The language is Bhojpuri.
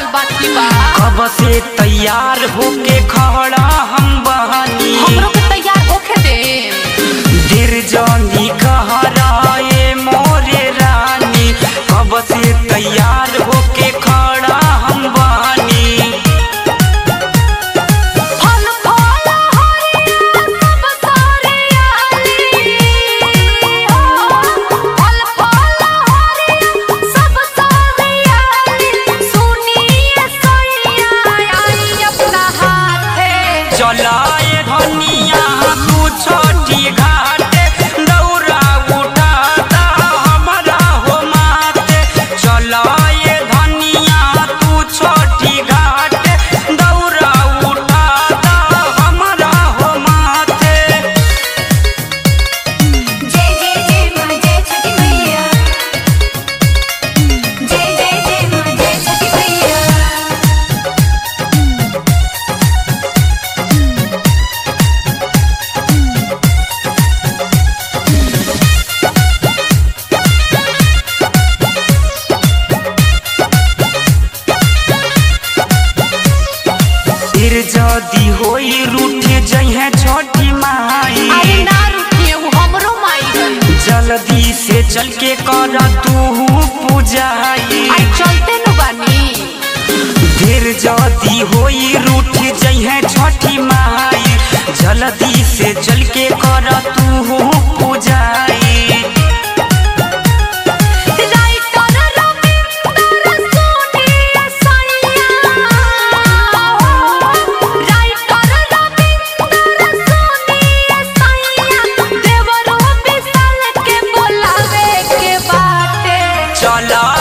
लागल बाकी बा कब से तैयार होके खड़ा हम बहनी हमरो के तैयार होके दे दिर जानी कहराए मोरे रानी कब से तैयार होके खड़ा हम बहनी फल फल हरिया सब सारे आली हो फल फल हरिया सब सारे आली सुनिए सैया आई अपना हाथे चलाए धनिया तू छोटी घाटे दौरा उठाता हमारा हो माते चलाए धनिया तू छोटी घाटे दौरा उठाता हमारा हो माते जय जय जय माँ जय छठी मैया जय जय जय माँ जय छठी मैया फिर जदी होई रूठ जइहे छोटी माई अरे ना रुकिए वो हमरो माई गई जल्दी से चल के कर तू पूजाई आई चलते नु बानी फिर जदी होई रूठ जइहे छोटी माई जल्दी से चल के कर तू पूजाई राइटर रविंदर सोनी सैया राइटर रविंदर सोनी सैया देवरो विशाल के बोलावे के बाटे चला